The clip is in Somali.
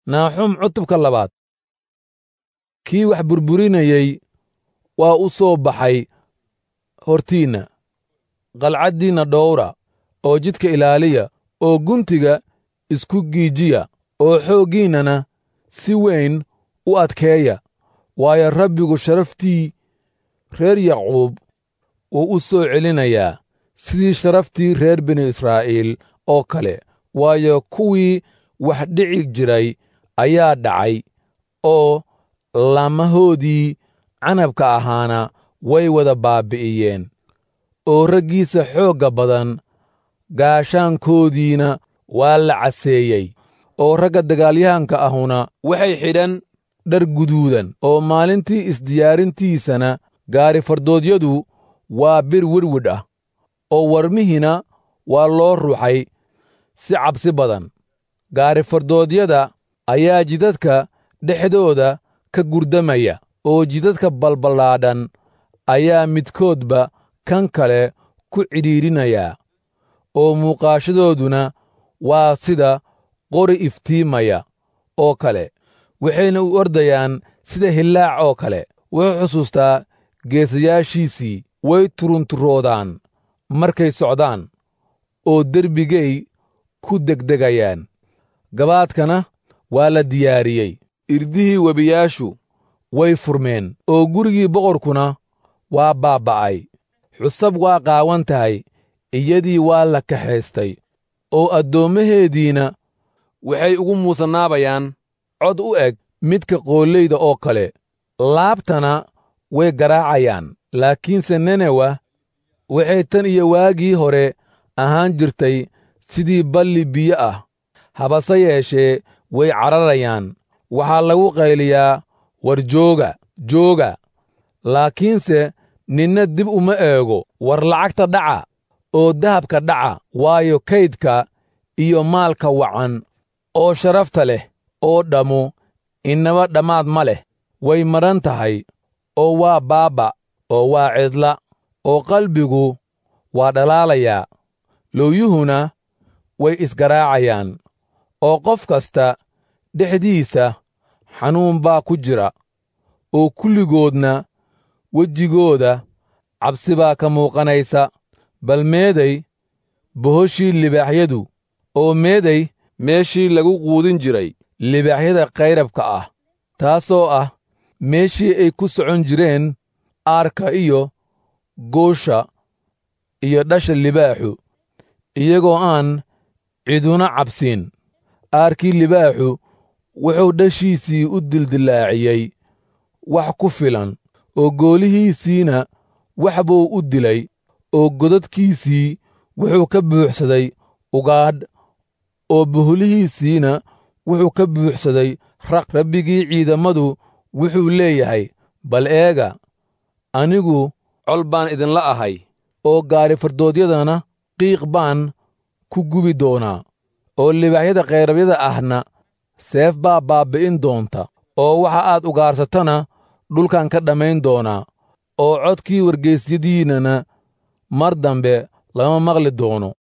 naaxum cutubka labaad kii wax burburinayey waa u soo baxay hortiinna qalcaddiinna dhowra oo jidka ilaaliya oo guntiga isku giijiya oo xooggiinnana si weyn u adkeeya waayo rabbigu sharaftii reer yacquub wuu u soo celinayaa sidii sharaftii reer binu israa'iil oo kale waayo kuwii wax dhici jiray ayaa dhacay oo laamahoodii canabka ahaana way wada baabbi'iyeen oo raggiisa xoogga badan gaashaankoodiina waa la caseeyey oo ragga dagaalyahanka ahuna waxay xidhan dhar guduudan oo maalintii isdiyaarintiisana gaari fardoodyadu waa bir wirwidh ah oo warmihiina waa loo ruuxay si cabsi badan gaari fardoodyada ayaa jidadka dhexdooda ka gurdamaya oo jidadka balballaadhan ayaa midkoodba kan kale ku cidhiidhinayaa oo muuqaashadooduna waa sida qori iftiimaya oo kale waxayna u ordayaan sida hillaac oo kale wuxuu xusuustaa geesayaashiisii way turunturoodaan markay socdaan oo derbigay ku degdegayaan gabaadkana waa la diyaariyey irdihii webiyaashu way furmeen oo gurigii boqorkuna waa baabba'ay xusab waa qaawan tahay iyadii waa la kaxaystay oo addoommaheediina waxay ugu muusanaabayaan cod u eg midka qoollayda oo kale laabtana way garaacayaan laakiinse nenewa waxay tan iyo waagii hore ahaan jirtay sidii balli biyo ah habase yeeshee way cararayaan waxaa lagu qayliyaa war jooga jooga laakiinse ninna dib uma eego war lacagta dhaca oo dahabka dhaca waayo kaydka iyo maalka wacan oo sharafta leh oo dhammu innaba dhammaad ma leh way madhan tahay oo waa baabba oo waa cidla oo qalbigu waa dhalaalayaa looyuhuna way isgaraacayaan oo qof kasta dhexdiisa xanuun baa ku jira oo kulligoodna wejigooda cabsi baa ka muuqanaysa bal meeday bohoshii libaaxyadu oo meeday meeshii lagu quudin jiray libaaxyada kayrabka ah taasoo ah meeshii ay ku socon jireen aarka iyo goosha iyo dhasha libaaxu iyagoo aan ciduna cabsiin aarkii libaaxu wuxuu dhashiisii u dildillaaciyey wax ku filan oo goolihiisiina wax buu u dilay oo godadkiisii wuxuu ka buuxsaday ugaadh oo boholihiisiina wuxuu ka buuxsaday raq rabbigii ciidammadu wuxuu leeyahay bal eega anigu col baan idinla ahay oo gaari fardoodyadana qiiq baan ku gubi doonaa oo libaaxyada khayrabyada ahna seef baa baabbi'in doonta oo waxa aad ugaarsatana dhulkan ka dhammayn doonaa oo codkii wargaysyadiinnana mar dambe lama maqli doono